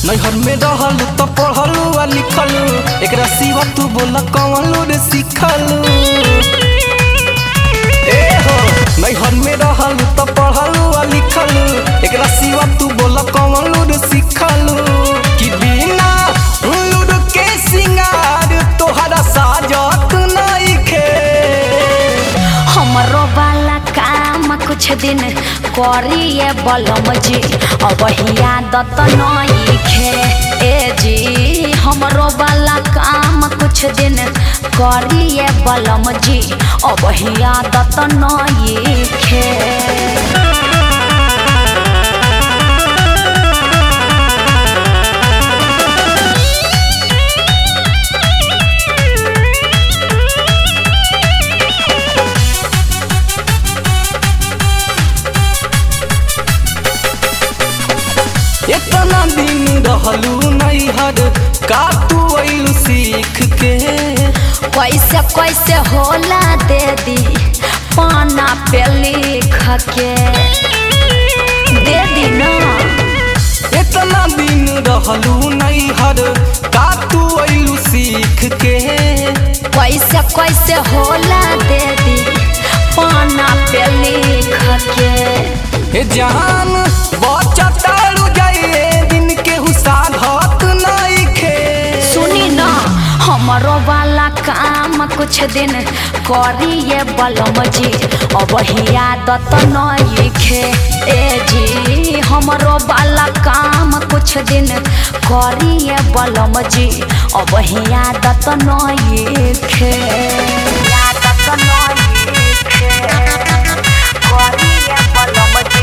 नैहर में रहल त पढ़लू आ लिखलू एकरा सिवा तू बोल कौन रे सिखलू ए हो नैहर में रहल त पढ़लू आ लिखलू एकरा सिवा तू बोल कौन रे सिखलू कि बिना लूर के सिंगार तोहरा साजत नइखे हमरो वाला काम कुछ दिन करिए बलम जी अब आदत नइखे ए जी हमरो वाला काम कुछ दिन करिए बलम जी अब आदत नइखे इतना दिन रहलू नैहर का तू अइलू सीख के कैसे कैसे होला दे दी पाना पे लिख के दे दी ना इतना दिन रहलू नैहर का तू अइलू सीख के कैसे कैसे होला दे दी पाना पे लिख के ए जान बचतारू जाइए दिन के हुसाधत नइखे सुनी ना हमरो वाला काम कुछ दिन करिए बलम जी अब आदत नइखे ए जी हमरो वाला काम कुछ दिन करिए बलम जी अब आदत नइखे आदत नइखे करिए बलम जी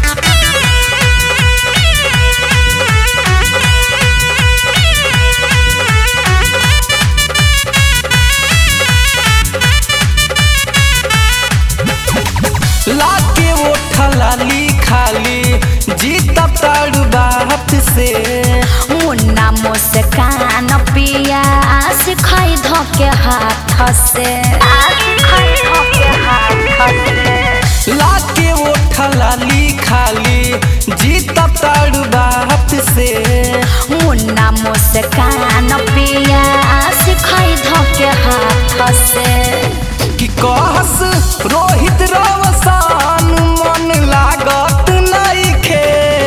लाके ओठा लाली खाली जीतब तारू बात से मुन्ना मुस्कान पिया सिखाई धोके हाथ से लाके ओठा लाली खाली जीतब तारू बात से मुन्ना मुस्कान पिया सिखाई धोके हाथ से कि कहस रोहित रवसान मन लागत नइखे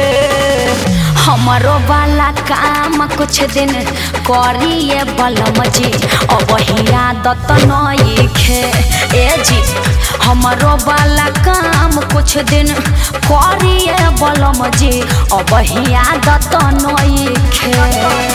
हमरो वाला काम कुछ दिन करिए बलम जी अब आदत नइखे ए जी हमरो वाला काम कुछ दिन करिए बलम जी अब आदत नइखे